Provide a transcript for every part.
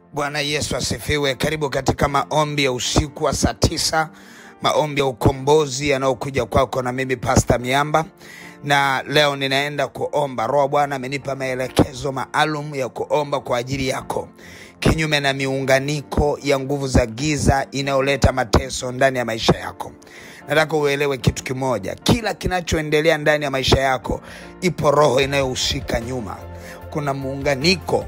Bwana Yesu asifiwe. Karibu katika maombi ya usiku wa saa tisa, maombi ya ukombozi yanayokuja kwako na mimi Pasta Miamba, na leo ninaenda kuomba. Roho Bwana amenipa maelekezo maalum ya kuomba kwa ajili yako, kinyume na miunganiko ya nguvu za giza inayoleta mateso ndani ya maisha yako. Nataka uelewe kitu kimoja, kila kinachoendelea ndani ya maisha yako, ipo roho inayohusika nyuma. Kuna muunganiko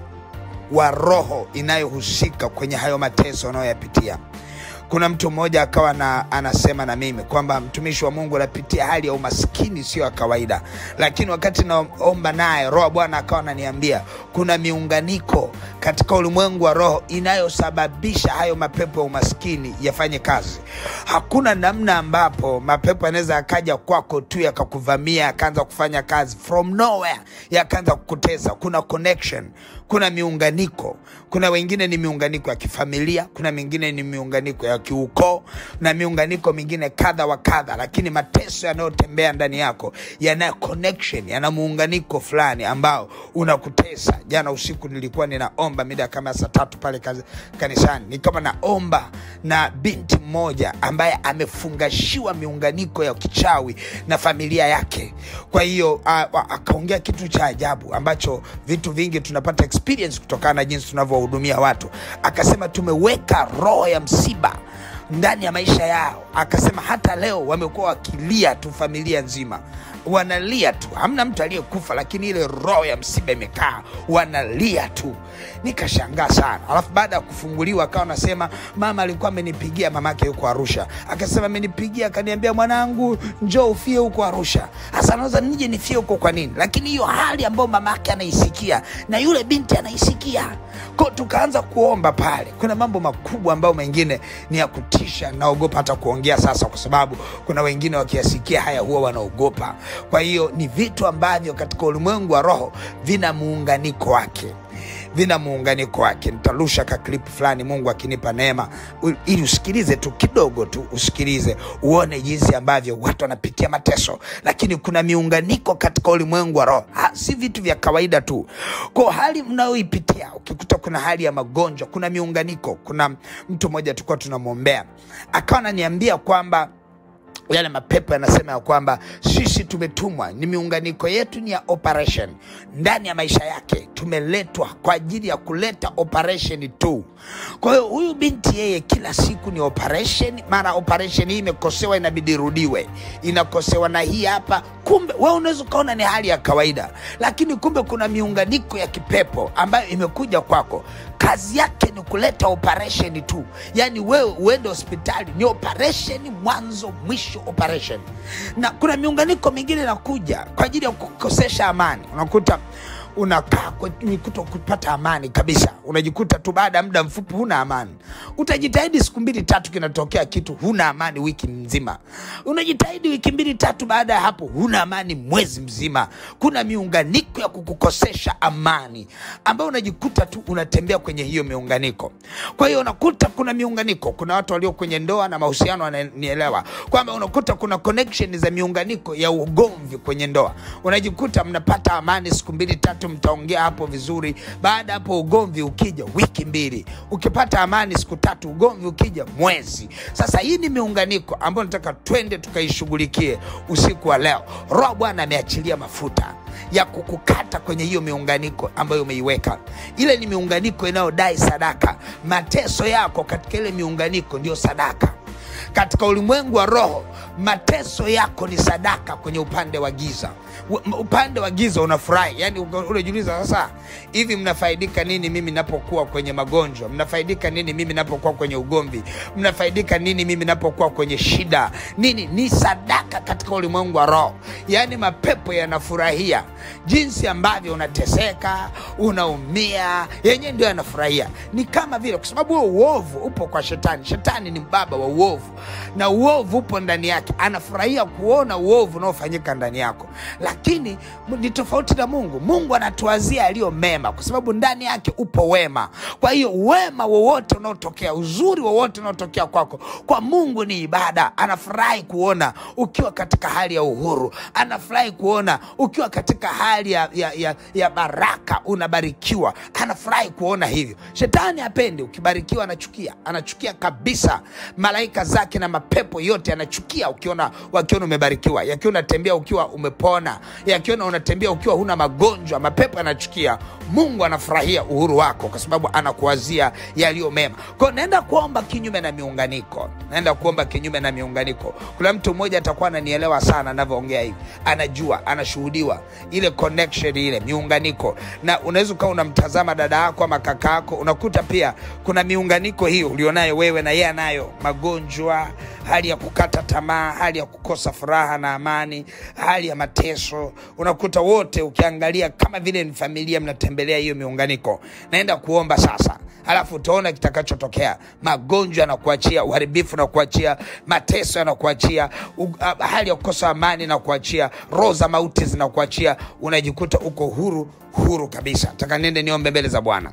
wa roho inayohusika kwenye hayo mateso unayoyapitia. Kuna mtu mmoja akawa na, anasema na mimi kwamba mtumishi wa Mungu anapitia hali ya umaskini sio ya kawaida, lakini wakati naomba naye Roho Bwana akawa ananiambia kuna miunganiko katika ulimwengu wa roho inayosababisha hayo mapepo ya umaskini yafanye kazi. Hakuna namna ambapo mapepo yanaweza yakaja kwako tu yakakuvamia yakaanza kufanya kazi from nowhere, yakaanza kukutesa. Kuna connection, kuna miunganiko. Kuna wengine ni miunganiko ya kifamilia, kuna mingine ni miunganiko ya kiukoo na miunganiko mingine kadha wa kadha, lakini mateso yanayotembea ndani yako yana connection, yana muunganiko fulani ambao unakutesa. Jana usiku nilikuwa ninaomba mida kama saa tatu pale kazi- kanisani, nikawa naomba na binti mmoja ambaye amefungashiwa miunganiko ya kichawi na familia yake. Kwa hiyo a- a- akaongea kitu cha ajabu ambacho vitu vingi tunapata experience kutokana na jinsi tunavyowahudumia watu. Akasema tumeweka roho ya msiba ndani ya maisha yao. Akasema hata leo wamekuwa wakilia tu, familia nzima wanalia tu, hamna mtu aliyekufa, lakini ile roho ya msiba imekaa, wanalia tu. Nikashangaa sana. Alafu baada ya kufunguliwa akawa anasema mama alikuwa amenipigia, mamake yuko Arusha, akasema amenipigia akaniambia, mwanangu, njoo ufie huko Arusha. Hasa naweza nije nifie huko kwa nini? Lakini hiyo hali ambayo mamake anaisikia na yule binti anaisikia ko, tukaanza kuomba pale. Kuna mambo makubwa ambayo mengine ni ya kutisha, naogopa hata kuongea sasa, kwa sababu kuna wengine wakiyasikia haya huwa wanaogopa. Kwa hiyo ni vitu ambavyo katika ulimwengu wa roho vina muunganiko wake vina muunganiko wake. Nitarusha ka clip fulani, Mungu akinipa neema, u- ili usikilize tu kidogo tu, usikilize uone jinsi ambavyo watu wanapitia mateso, lakini kuna miunganiko katika ulimwengu wa roho, Ha, si vitu vya kawaida tu. Kwa hali mnayoipitia, ukikuta kuna hali ya magonjwa, kuna miunganiko. Kuna mtu mmoja tulikuwa tunamwombea, akawa ananiambia kwamba yale mapepo yanasema ya kwamba sisi tumetumwa, ni miunganiko yetu ni ya operation ndani ya maisha yake, tumeletwa kwa ajili ya kuleta operation tu. Kwa hiyo huyu binti yeye kila siku ni operation, mara operation hii imekosewa, inabidi irudiwe, inakosewa na hii hapa. Kumbe wewe unaweza ukaona ni hali ya kawaida, lakini kumbe kuna miunganiko ya kipepo ambayo imekuja kwako kazi yake ni kuleta operation tu, yaani wewe uende hospitali ni operation, mwanzo mwisho operation. Na kuna miunganiko mingine inakuja kwa ajili ya kukosesha amani, unakuta unakaa kwenye kuto kupata amani kabisa, unajikuta tu baada ya muda mfupi huna amani. Utajitahidi siku mbili tatu, kinatokea kitu, huna amani wiki nzima. Unajitahidi wiki mbili tatu, baada ya hapo huna amani mwezi mzima. Kuna miunganiko ya kukukosesha amani ambayo unajikuta tu unatembea kwenye hiyo miunganiko. Kwa hiyo unakuta kuna miunganiko, kuna watu walio kwenye ndoa na mahusiano wananielewa kwamba unakuta kuna connection za miunganiko ya ugomvi kwenye ndoa, unajikuta mnapata amani siku mbili tatu, mtaongea hapo vizuri. Baada hapo ugomvi ukija wiki mbili, ukipata amani siku tatu, ugomvi ukija mwezi. Sasa hii ni miunganiko ambayo nataka twende tukaishughulikie usiku wa leo. Roho Bwana ameachilia mafuta ya kukukata kwenye hiyo miunganiko ambayo umeiweka. Ile ni miunganiko inayodai sadaka. Mateso yako katika ile miunganiko ndio sadaka. Katika ulimwengu wa roho, mateso yako ni sadaka kwenye upande wa giza. U- Upande wa giza unafurahi, yani uga- unajiuliza sasa, hivi mnafaidika nini mimi napokuwa kwenye magonjwa? Mnafaidika nini mimi napokuwa kwenye ugomvi? Mnafaidika nini mimi napokuwa kwenye shida? Nini? Ni sadaka katika ulimwengu wa roho, yaani mapepo yanafurahia jinsi ambavyo unateseka, unaumia, yenyewe ndio yanafurahia. Ni kama vile, kwa sababu huo uovu upo kwa shetani. Shetani ni baba wa uovu. na uovu upo ndani yake, anafurahia kuona uovu unaofanyika ndani yako, lakini m- ni tofauti na Mungu. Mungu anatuwazia yaliyo mema, kwa sababu ndani yake upo wema. Kwa hiyo wema wowote unaotokea, uzuri wowote unaotokea kwako, kwa Mungu ni ibada. Anafurahi kuona ukiwa katika hali ya uhuru, anafurahi kuona ukiwa katika hali ya, ya, ya, ya baraka, unabarikiwa. Anafurahi kuona hivyo. Shetani hapendi ukibarikiwa, anachukia, anachukia kabisa. Malaika zake na mapepo yote anachukia ukiona wakiona umebarikiwa, yakiona unatembea ukiwa umepona, yakiona unatembea ukiwa huna magonjwa, mapepo yanachukia. Mungu anafurahia uhuru wako kwa sababu anakuwazia yaliyo mema. Kwa hiyo naenda kuomba kinyume na miunganiko, naenda kuomba kinyume na miunganiko. Kuna mtu mmoja atakuwa ananielewa sana anavyoongea hivi, anajua, anashuhudiwa ile connection, ile miunganiko, na unaweza ukawa unamtazama dada yako ama kaka yako, unakuta pia kuna miunganiko hiyo ulionayo wewe na yeye anayo, magonjwa, hali ya kukata tamaa, hali ya kukosa furaha na amani, hali ya mateso. Unakuta wote ukiangalia kama vile ni familia, mnatembelea hiyo miunganiko. Naenda kuomba sasa, alafu utaona kitakachotokea. Magonjwa yanakuachia, uharibifu nakuachia, mateso yanakuachia, u- a- hali ya kukosa amani nakuachia, roho za mauti zinakuachia, unajikuta uko huru huru kabisa. Nataka niende niombe mbele za Bwana.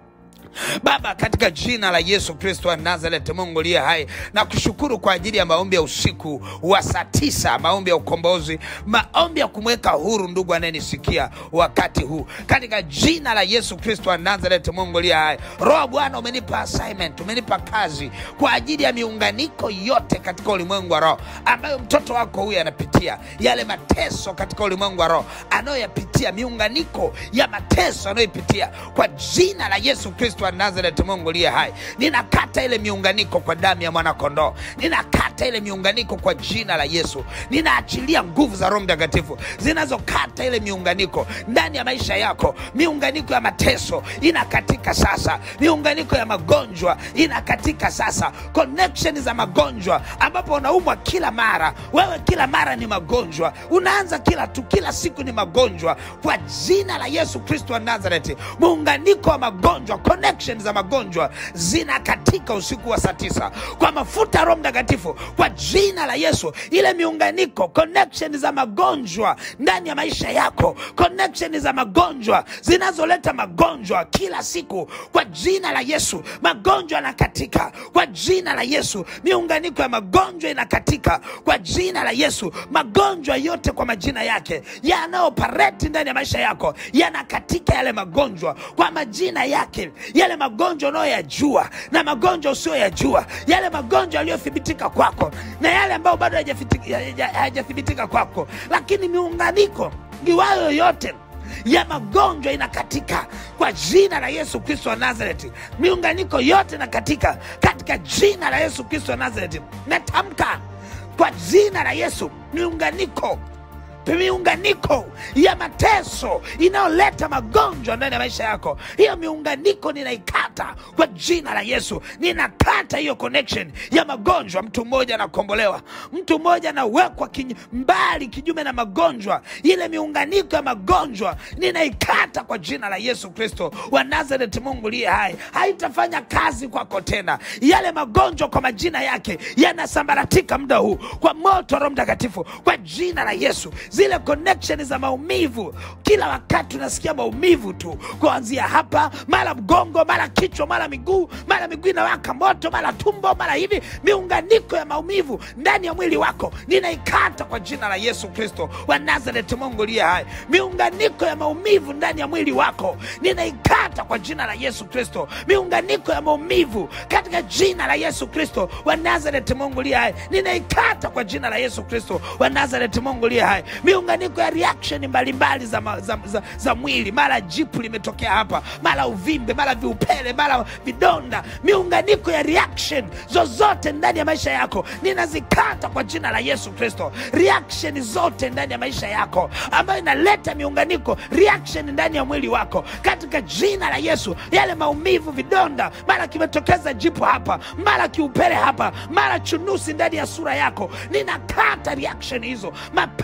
Baba, katika jina la Yesu Kristo wa Nazareti, Mungu liye hai, na kushukuru kwa ajili ya maombi ya usiku wa saa tisa, maombi ya ukombozi, maombi ya kumweka huru ndugu anayenisikia wakati huu, katika jina la Yesu Kristo wa Nazareti, Mungu liye hai. Roho Bwana, umenipa assignment, umenipa kazi kwa ajili ya miunganiko yote katika ulimwengu wa roho ambayo mtoto wako huyu anapitia, yale mateso katika ulimwengu wa roho anayoyapitia, miunganiko ya mateso anayoipitia, kwa jina la Yesu Kristo wa Nazareti, Mungu liye hai, ninakata ile miunganiko kwa damu ya mwanakondoo, ninakata ile miunganiko kwa jina la Yesu, ninaachilia nguvu za Roho Mtakatifu zinazokata ile miunganiko ndani ya maisha yako. Miunganiko ya mateso inakatika sasa, miunganiko ya magonjwa inakatika sasa, connection za magonjwa ambapo unaumwa kila mara, wewe kila mara ni magonjwa, unaanza kila tu, kila siku ni magonjwa, kwa jina la Yesu Kristo wa Nazareti, muunganiko wa magonjwa, connection za magonjwa zinakatika usiku wa saa tisa kwa mafuta ya Roho Mtakatifu, kwa jina la Yesu. Ile miunganiko, connection za magonjwa ndani ya maisha yako, connection za magonjwa zinazoleta magonjwa kila siku, kwa jina la Yesu, magonjwa yanakatika kwa jina la Yesu. Miunganiko ya magonjwa inakatika kwa jina la Yesu. Magonjwa yote kwa majina yake yanayopareti ndani ya maisha yako yanakatika, yale magonjwa kwa majina yake, yale magonjwa unayoyajua na magonjwa usiyoyajua, yale magonjwa yaliyothibitika kwako na yale ambayo bado hayajathibiti- hayaja- hayajathibitika kwako, lakini miunganiko iwayo yote ya magonjwa inakatika kwa jina la Yesu Kristo wa Nazareti. Miunganiko yote inakatika katika jina la Yesu Kristo wa Nazareti. Natamka kwa jina la Yesu, miunganiko miunganiko ya mateso inayoleta magonjwa ndani ya maisha yako, hiyo miunganiko ninaikata kwa jina la Yesu. Ninakata hiyo connection ya magonjwa. Mtu mmoja anakombolewa, mtu mmoja anawekwa kinyu, mbali kinyume na magonjwa. Ile miunganiko ya magonjwa ninaikata kwa jina la Yesu Kristo wa Nazareti. Mungu liye hai, haitafanya kazi kwako tena. Yale magonjwa kwa majina yake yanasambaratika muda huu kwa moto wa Roho Mtakatifu, kwa jina la Yesu. Zile connection za maumivu, kila wakati unasikia maumivu tu, kuanzia hapa, mara mgongo, mara kichwa, mara miguu, mara miguu inawaka moto, mara tumbo, mara hivi, miunganiko ya maumivu ndani ya mwili wako ninaikata kwa jina la Yesu Kristo wa Nazareti. Mungu liye hai, miunganiko ya maumivu ndani ya mwili wako ninaikata kwa jina la Yesu Kristo. Miunganiko ya maumivu katika jina la Yesu Kristo wa Nazareti. Mungu liye hai, ninaikata kwa jina la Yesu Kristo wa Nazareti. Mungu liye hai, miunganiko ya reaction mbalimbali za, ma- za, za, za mwili, mara jipu limetokea hapa, mara uvimbe, mara viupele, mara vidonda, miunganiko ya reaction zozote ndani ya maisha yako ninazikata kwa jina la Yesu Kristo. Reaction zote ndani ya maisha yako ambayo inaleta miunganiko, reaction ndani ya mwili wako, katika jina la Yesu, yale maumivu, vidonda, mara kimetokeza jipu hapa, mara kiupele hapa, mara chunusi ndani ya sura yako, ninakata reaction hizo, mapepo yanayoleta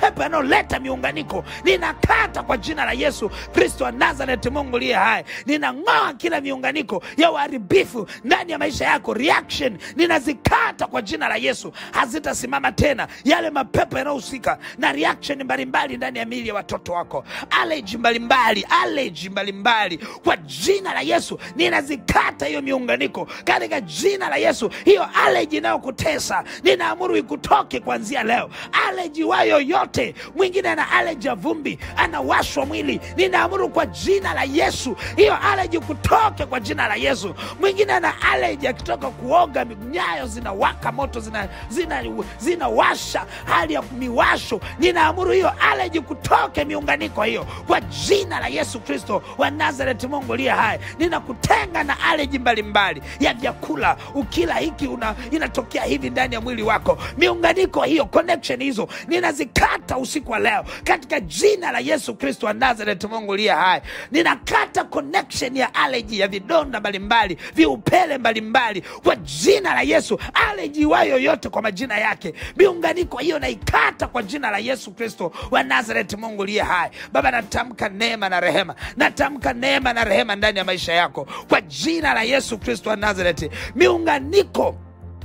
linaloleta miunganiko ninakata kwa jina la Yesu Kristo wa Nazareti, Mungu liye hai. Ninang'oa kila miunganiko ya uharibifu ndani ya maisha yako, reaction ninazikata kwa jina la Yesu, hazitasimama tena. Yale mapepo yanayohusika na reaction mbalimbali ndani ya miili ya watoto wako, allergy mbalimbali, allergy mbalimbali, kwa jina la Yesu ninazikata hiyo miunganiko katika jina la Yesu. Hiyo allergy inayokutesa ninaamuru ikutoke kuanzia leo. Allergy wa yoyote mwingine ana allergy ya vumbi, anawashwa mwili, ninaamuru kwa jina la Yesu hiyo allergy kutoke kwa jina la Yesu. Mwingine ana allergy akitoka kuoga, nyayo zinawaka moto, zina, zina, zinawasha hali ya miwasho, ninaamuru hiyo allergy kutoke miunganiko hiyo kwa jina la Yesu Kristo wa Nazareti, Mungu liye hai. Ninakutenga na allergy mbalimbali ya vyakula, ukila hiki una, inatokea hivi ndani ya mwili wako. Miunganiko hiyo, connection hizo ninazikata usiku wa leo katika jina la Yesu Kristo wa Nazareti, Mungu liye hai. Ninakata connection ya allergy ya vidonda mbalimbali, viupele mbalimbali kwa jina la Yesu. Allergy wa yoyote kwa majina yake, miunganiko hiyo naikata kwa jina la Yesu Kristo wa Nazareti, Mungu liye hai. Baba, natamka neema na rehema, natamka neema na rehema ndani ya maisha yako kwa jina la Yesu Kristo wa Nazareti. Miunganiko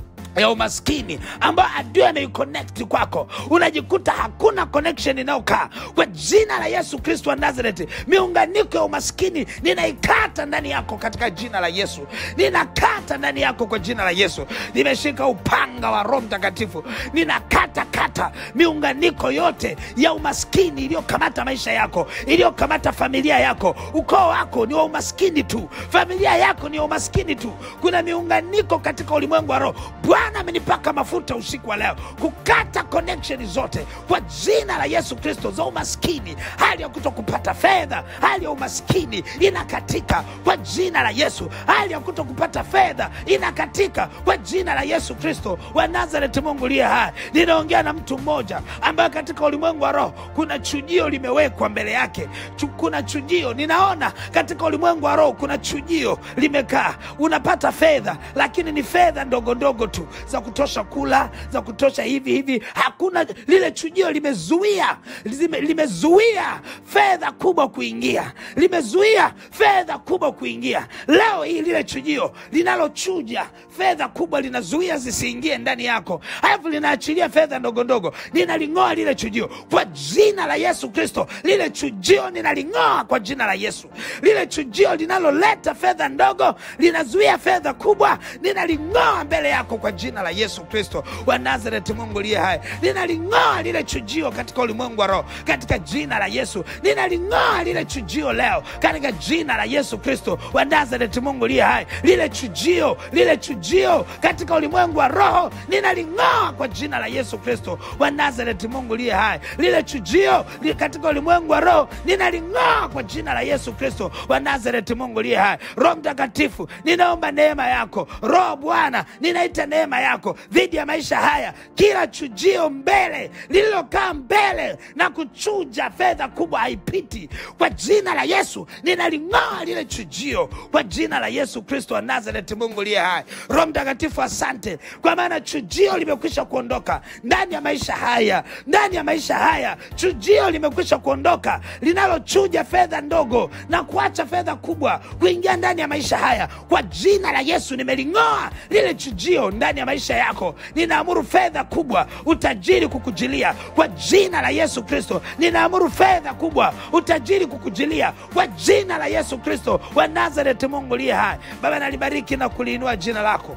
ya umaskini ambayo adui ameiconnect kwako, unajikuta hakuna connection inayokaa kwa jina la Yesu Kristo wa Nazareti. Miunganiko ya umaskini ninaikata ndani yako katika jina la Yesu, ninakata ndani yako kwa jina la Yesu. Nimeshika upanga wa Roho Mtakatifu, ninakata kata miunganiko yote ya umaskini iliyokamata maisha yako, iliyokamata familia yako. Ukoo wako ni wa umaskini tu, familia yako ni wa umaskini tu. Kuna miunganiko katika ulimwengu wa roho. Bwana amenipaka mafuta usiku wa leo kukata connection zote kwa jina la Yesu Kristo za umaskini, hali ya kuto kupata fedha, hali ya umaskini inakatika kwa jina la Yesu. Hali ya kuto kupata fedha inakatika kwa jina la Yesu Kristo wa Nazareti, Mungu liye hai. Ninaongea na mtu mmoja ambaye katika ulimwengu wa roho kuna chujio limewekwa mbele yake. Chu- Kuna chujio, ninaona katika ulimwengu wa roho kuna chujio limekaa. Unapata fedha, lakini ni fedha ndogo ndogo tu za kutosha kula, za kutosha hivi hivi. Hakuna lile chujio, limezuia lime, limezuia fedha kubwa kuingia, limezuia fedha kubwa kuingia. Leo hii lile chujio linalochuja fedha kubwa linazuia zisiingie ndani yako, alafu linaachilia fedha ndogo ndogo. Ninaling'oa lile chujio kwa jina la Yesu Kristo. Lile chujio ninaling'oa kwa jina la Yesu. Lile chujio linaloleta fedha ndogo linazuia fedha kubwa, ninaling'oa mbele yako kwa jina la Yesu Kristo wa Nazareti, Mungu liye hai. Ninaling'oa lile chujio katika ulimwengu wa roho katika jina la Yesu. Ninaling'oa lile chujio leo katika jina la Yesu Kristo wa Nazareti, Mungu liye hai. Lile chujio, lile chujio katika ulimwengu wa roho ninaling'oa kwa jina la Yesu Kristo wa Nazareti, Mungu liye hai. Lile chujio li katika ulimwengu wa roho ninaling'oa kwa jina la Yesu Kristo wa Nazareti, Mungu liye hai. Roho Mtakatifu, ninaomba neema yako. Roho Bwana, ninaita neema yako dhidi ya maisha haya, kila chujio mbele lililokaa mbele na kuchuja fedha kubwa haipiti. Kwa jina la Yesu ninaling'oa lile chujio kwa jina la Yesu Kristo wa Nazareti, Mungu liye hai. Roho Mtakatifu, asante kwa maana chujio limekwisha kuondoka ndani ya maisha haya, ndani ya maisha haya chujio limekwisha kuondoka linalochuja fedha ndogo na kuacha fedha kubwa kuingia ndani ya maisha haya. Kwa jina la Yesu nimeling'oa lile chujio ndani ya maisha yako. Ninaamuru fedha kubwa, utajiri kukujilia kwa jina la Yesu Kristo. Ninaamuru fedha kubwa, utajiri kukujilia kwa jina la Yesu Kristo wa Nazareti, Mungu liye hai. Baba, nalibariki na kuliinua jina lako.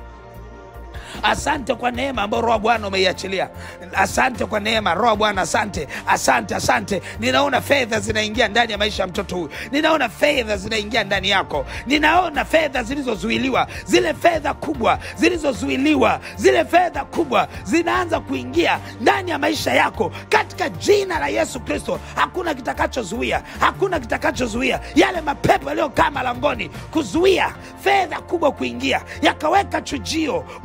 Asante kwa neema ambayo Roho wa Bwana umeiachilia. Asante kwa neema Roho wa Bwana, asante, asante, asante. Ninaona fedha zinaingia ndani ya maisha ya mtoto huyu, ninaona fedha zinaingia ndani yako, ninaona fedha zilizozuiliwa, zile fedha kubwa zilizozuiliwa, zile fedha kubwa zinaanza kuingia ndani ya maisha yako katika jina la Yesu Kristo. Hakuna kitakachozuia, hakuna kitakachozuia yale mapepo yaliyokaa malangoni kuzuia fedha kubwa kuingia, yakaweka chujio moja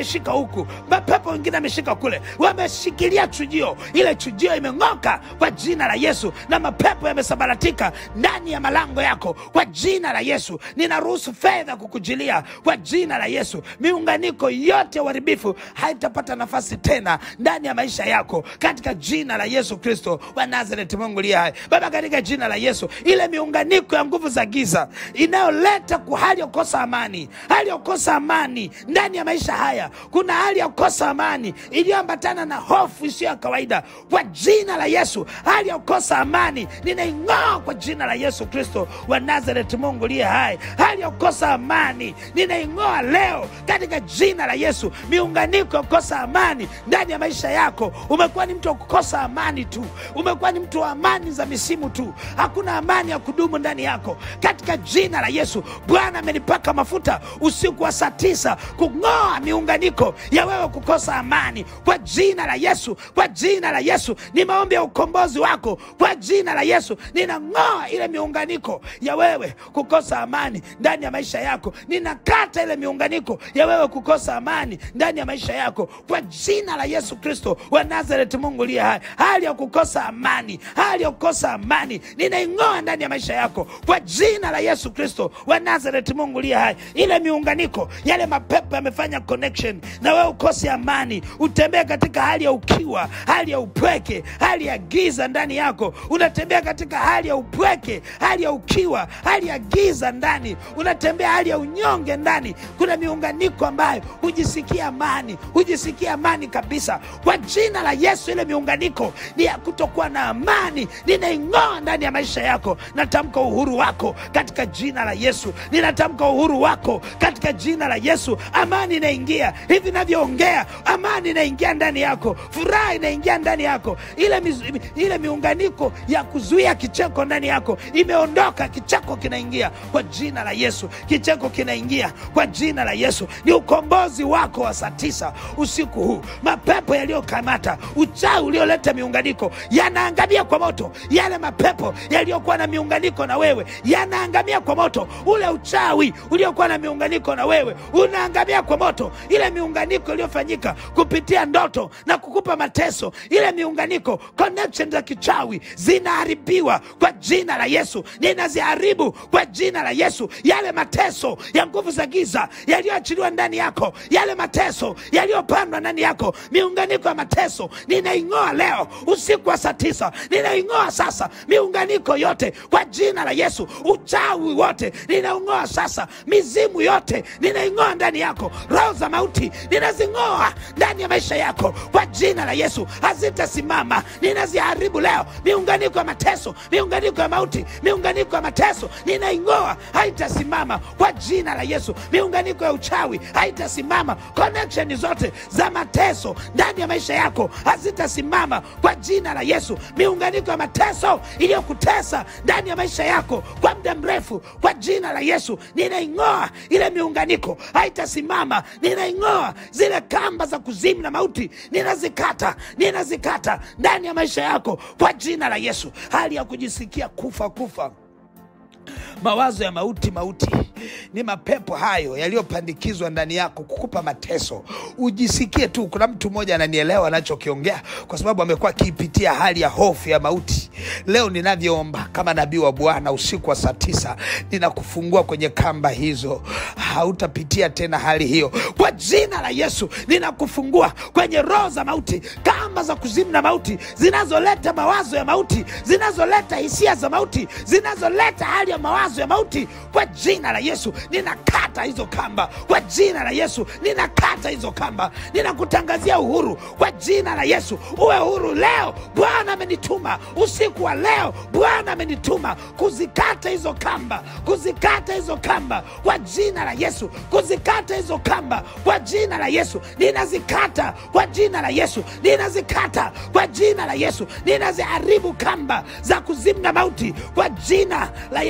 ameshika huku, mapepo wengine ameshika kule, wameshikilia chujio. Ile chujio imeng'oka kwa jina la Yesu, na mapepo yamesambaratika ndani ya malango yako kwa jina la Yesu. Ninaruhusu fedha kukujilia kwa jina la Yesu. Miunganiko yote ya uharibifu haitapata nafasi tena ndani ya maisha yako katika jina la Yesu Kristo wa Nazareti. Mungu liye hai, Baba, katika jina la Yesu, ile miunganiko ya nguvu za giza inayoleta ku hali ya kukosa amani, hali ya kukosa amani ndani ya maisha haya, kuna hali ya kukosa amani iliyoambatana na hofu isiyo ya kawaida, kwa jina la Yesu, hali ya kukosa amani ninaing'oa kwa jina la Yesu Kristo wa Nazareti. Mungu liye hai, hali ya kukosa amani ninaing'oa leo katika jina la Yesu. Miunganiko ya kukosa amani ndani ya maisha yako, umekuwa ni mtu wa kukosa amani tu, umekuwa ni mtu wa amani za misimu tu, hakuna amani ya kudumu ndani yako, katika jina la Yesu. Bwana amenipaka mafuta usiku wa saa tisa kung'oa miunganiko ya wewe kukosa amani kwa jina la Yesu, kwa jina la Yesu. Ni maombi ya ukombozi wako kwa jina la Yesu. Ninang'oa ile miunganiko ya wewe kukosa amani ndani ya maisha yako, ninakata ile miunganiko ya wewe kukosa amani ndani ya maisha yako kwa jina la Yesu Kristo wa Nazareti. Mungu liye hai, hali ya kukosa amani, hali ya kukosa amani ninaing'oa ndani ya maisha yako kwa jina la Yesu Kristo wa Nazareti. Mungu liye hai, ile miunganiko, yale mapepo yamefanya connection na wewe ukose amani, utembee katika hali ya ukiwa, hali ya upweke, hali ya giza ndani yako, unatembea katika hali ya upweke, hali ya ukiwa, hali ya giza ndani, unatembea hali ya unyonge ndani. Kuna miunganiko ambayo hujisikia amani, hujisikia amani kabisa. Kwa jina la Yesu, ile miunganiko ni ya kutokuwa na amani, ninaing'oa ndani ya maisha yako. Natamka uhuru wako katika jina la Yesu, ninatamka uhuru wako katika jina la Yesu. Amani inaingia hivi navyoongea, amani inaingia ndani yako, furaha inaingia ndani yako, ile, miz, ile miunganiko ya kuzuia kicheko ndani yako imeondoka, kicheko kinaingia kwa jina la Yesu, kicheko kinaingia kwa jina la Yesu. Ni ukombozi wako wa saa tisa usiku huu. Mapepo yaliyokamata, uchawi ulioleta miunganiko yanaangamia kwa moto. Yale mapepo yaliyokuwa na miunganiko na wewe yanaangamia kwa moto. Ule uchawi uliokuwa na miunganiko na wewe unaangamia kwa moto. Ile miunganiko iliyofanyika kupitia ndoto na kukupa mateso, ile miunganiko connection za kichawi zinaharibiwa kwa jina la Yesu. Ninaziharibu kwa jina la Yesu. Yale mateso ya nguvu za giza yaliyoachiliwa ndani yako, yale mateso yaliyopandwa ndani yako, miunganiko ya mateso ninaing'oa leo usiku wa saa tisa, ninaing'oa sasa miunganiko yote kwa jina la Yesu. Uchawi wote ninaung'oa sasa, mizimu yote ninaing'oa ndani yako, roho za mauti ninazing'oa ndani ya maisha yako kwa jina la Yesu. Hazitasimama, ninaziharibu leo miunganiko ya mateso, miunganiko ya mauti, miunganiko ya mateso ninaing'oa, haitasimama kwa jina la Yesu. Miunganiko ya uchawi haitasimama, connection zote za mateso ndani ya maisha yako hazitasimama kwa jina la Yesu. Miunganiko ya mateso iliyokutesa ndani ya maisha yako kwa muda mrefu, kwa jina la Yesu ninaing'oa ile miunganiko, haitasimama. Ninaing'oa zile kamba za kuzimu na mauti, ninazikata, ninazikata ndani ya maisha yako kwa jina la Yesu. Hali ya kujisikia kufa kufa mawazo ya mauti mauti ni mapepo hayo yaliyopandikizwa ndani yako kukupa mateso ujisikie tu kuna mtu mmoja ananielewa anachokiongea kwa sababu amekuwa akiipitia hali ya hofu ya mauti leo ninavyoomba kama nabii wa bwana usiku wa saa tisa ninakufungua kwenye kamba hizo hautapitia tena hali hiyo kwa jina la yesu ninakufungua kwenye roho za mauti kamba za kuzimu na mauti zinazoleta mawazo ya mauti zinazoleta hisia za mauti zinazoleta hali ya mawazo ya mauti kwa jina la yesu ninakata hizo kamba kwa jina la yesu ninakata hizo kamba ninakutangazia uhuru kwa jina la yesu uwe huru leo bwana amenituma usiku wa leo bwana amenituma kuzikata hizo kamba kuzikata hizo kamba kwa jina la yesu kuzikata hizo kamba kwa jina la yesu ninazikata kwa jina la yesu ninazikata kwa jina la yesu ninaziharibu kamba za kuzimu na mauti kwa jina la yesu kristo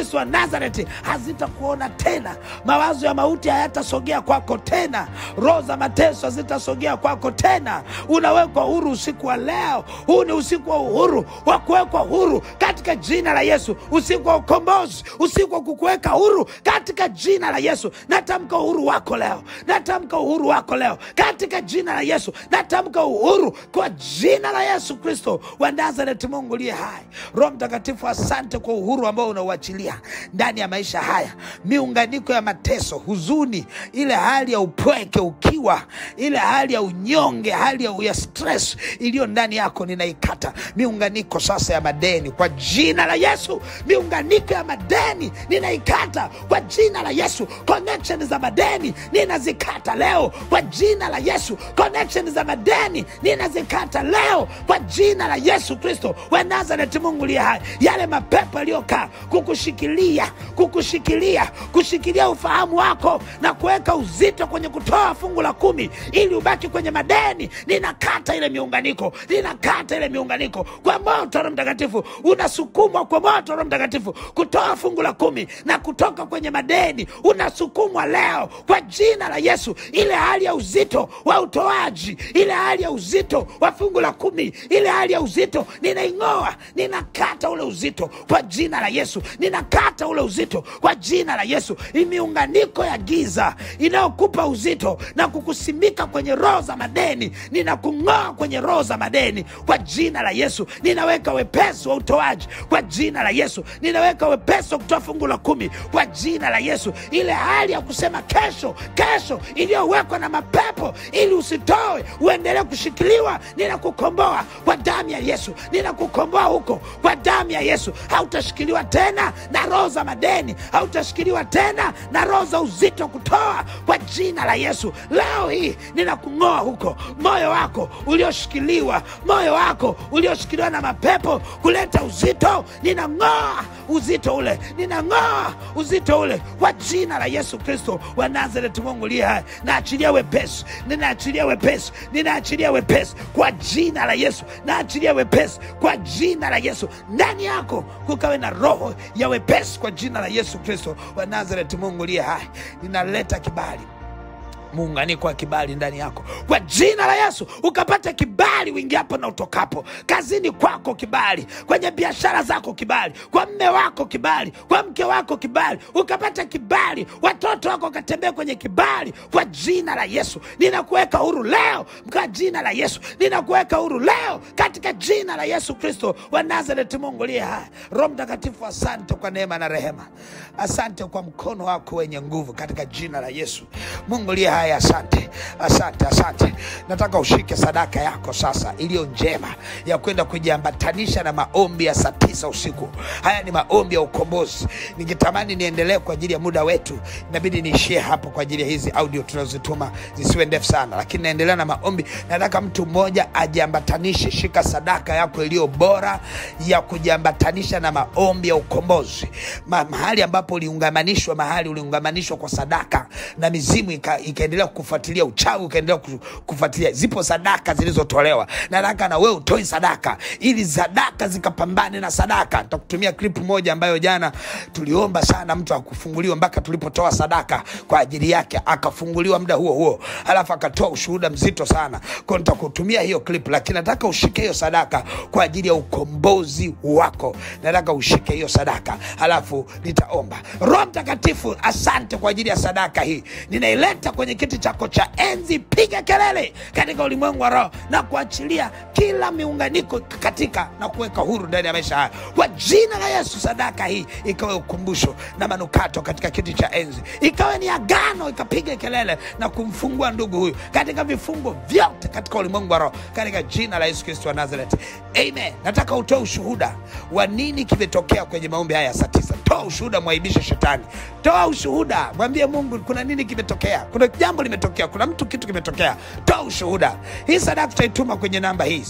Kristo wa Nazareti hazitakuona tena. Mawazo ya mauti hayatasogea kwako tena. Roho za mateso hazitasogea kwako tena. Unawekwa huru usiku wa leo. Huu ni usiku wa uhuru wa kuwekwa huru katika jina la Yesu, usiku wa ukombozi, usiku wa kukuweka huru katika jina la Yesu. Natamka uhuru wako leo, natamka uhuru wako leo katika jina la Yesu. Natamka uhuru kwa jina la Yesu Kristo wa Nazareti, Mungu liye hai. Roho Mtakatifu, asante kwa uhuru ambao unauachilia ndani ya maisha haya, miunganiko ya mateso, huzuni, ile hali ya upweke, ukiwa, ile hali ya unyonge, hali ya, ya stress iliyo ndani yako, ninaikata miunganiko sasa ya madeni kwa jina la Yesu. Miunganiko ya madeni ninaikata kwa jina la Yesu. Connection za madeni ninazikata leo kwa jina la Yesu. Connection za madeni ninazikata leo kwa jina la Yesu Kristo wa Nazareti, Mungu liye hai. Yale mapepo yaliyokaa kukushikilia, kukushikilia, kushikilia ufahamu wako na kuweka uzito kwenye kutoa fungu la kumi ili ubaki kwenye madeni, ninakata ile miunganiko, ninakata ile miunganiko kwa moto wa Roho Mtakatifu. Unasukumwa kwa moto wa Roho Mtakatifu kutoa fungu la kumi na kutoka kwenye madeni, unasukumwa leo kwa jina la Yesu. Ile hali ya uzito wa utoaji, ile hali ya uzito wa fungu la kumi, ile hali ya uzito ninaing'oa, ninakata ule uzito kwa jina la Yesu, ninakata ule uzito kwa jina la Yesu. Hii miunganiko ya giza inayokupa uzito na kukusimika kwenye roho za madeni, ninakung'oa kwenye roho za madeni kwa jina la Yesu. Ninaweka wepesi wa utoaji kwa jina la Yesu, ninaweka wepesi wa kutoa fungu la kumi kwa jina la Yesu. Ile hali ya kusema kesho, kesho iliyowekwa na mapepo ili usitoe uendelee kushikiliwa, ninakukomboa kwa damu ya Yesu, ninakukomboa huko kwa damu ya Yesu. Hautashikiliwa tena na roho za madeni, hautashikiliwa tena na roho za uzito kutoa kwa jina la Yesu. Leo hii ninakung'oa huko, moyo wako ulioshikiliwa, moyo wako ulioshikiliwa na mapepo kuleta uzito, ninang'oa uzito ule, ninang'oa uzito ule kwa jina la Yesu Kristo wa Nazareti, Mungu liye hai. Naachilia wepesi, ninaachilia wepesi, ninaachilia wepesi kwa jina la Yesu, naachilia wepesi kwa jina la Yesu. Ndani yako kukawe na roho ya wepesi kwa jina la Yesu Kristo wa Nazareti, Mungu liye hai. Ninaleta kibali muunganiko wa kibali ndani yako kwa jina la Yesu, ukapata kibali uingiapo na utokapo, kazini kwako kibali, kwenye biashara zako kibali, kwa mme wako kibali, kwa mke wako kibali, ukapata kibali, watoto wako wakatembea kwenye kibali kwa jina la Yesu. Ninakuweka huru leo kwa jina la Yesu, ninakuweka huru leo katika jina la Yesu Kristo wa Nazareti, Mungu liye hai. Roho Mtakatifu, asante kwa neema na rehema, asante kwa mkono wako wenye nguvu katika jina la Yesu, Mungu liye hai. Asante, asante, asante. Nataka ushike sadaka yako sasa iliyo njema ya kwenda kujiambatanisha na maombi ya saa tisa usiku. Haya ni maombi ya ukombozi. Ningetamani niendelee kwa ajili ya muda wetu, inabidi niishie hapo kwa ajili ya hizi audio tunazotuma zisiwe ndefu sana, lakini naendelea na maombi. Nataka mtu mmoja ajiambatanishe. Shika sadaka yako iliyo bora ya kujiambatanisha na maombi ya ukombozi, Ma, mahali ambapo uliungamanishwa, mahali uliungamanishwa kwa sadaka na mizimu ika, ikaendelea kufuatilia uchawi ukaendelea ku- kufuatilia. Zipo sadaka zilizotolewa, nataka na wewe utoe sadaka ili sadaka zikapambane na sadaka. Nitakutumia clip moja ambayo jana tuliomba sana mtu akufunguliwa mpaka tulipotoa sadaka kwa ajili yake akafunguliwa muda huo huo, alafu akatoa ushuhuda mzito sana. Kwa hiyo nitakutumia hiyo clip, lakini nataka ushike hiyo sadaka kwa ajili ya ukombozi wako. Nataka ushike hiyo sadaka, alafu nitaomba. Roho Mtakatifu, asante kwa ajili ya sadaka hii, ninaileta kwenye kiti chako cha enzi. Piga kelele katika ulimwengu wa roho na kuachilia kila miunganiko katika na kuweka huru ndani ya maisha haya kwa jina la Yesu. Sadaka hii ikawe ukumbusho na manukato katika kiti cha enzi, ikawe ni agano, ikapiga kelele na kumfungua ndugu huyu katika vifungo vyote katika ulimwengu wa roho katika jina la Yesu Kristo wa Nazareth, amen. Nataka utoe ushuhuda wa nini kimetokea kwenye maombi haya ya saa tisa. Toa ushuhuda, mwaibishe shetani. Toa ushuhuda, mwambie Mungu kuna nini kimetokea, kuna jambo limetokea, kuna mtu kitu kimetokea. Toa ushuhuda. Hii sadaka tutaituma kwenye namba hii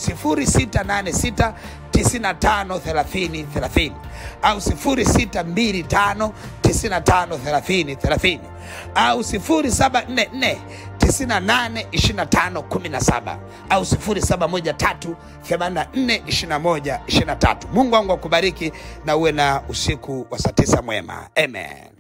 0686 95 30 30 au 0625 95 30 30 au 0744 98 25 17 au 0713 84 21 23. Mungu wangu akubariki na uwe na usiku wa saa tisa mwema. Amen.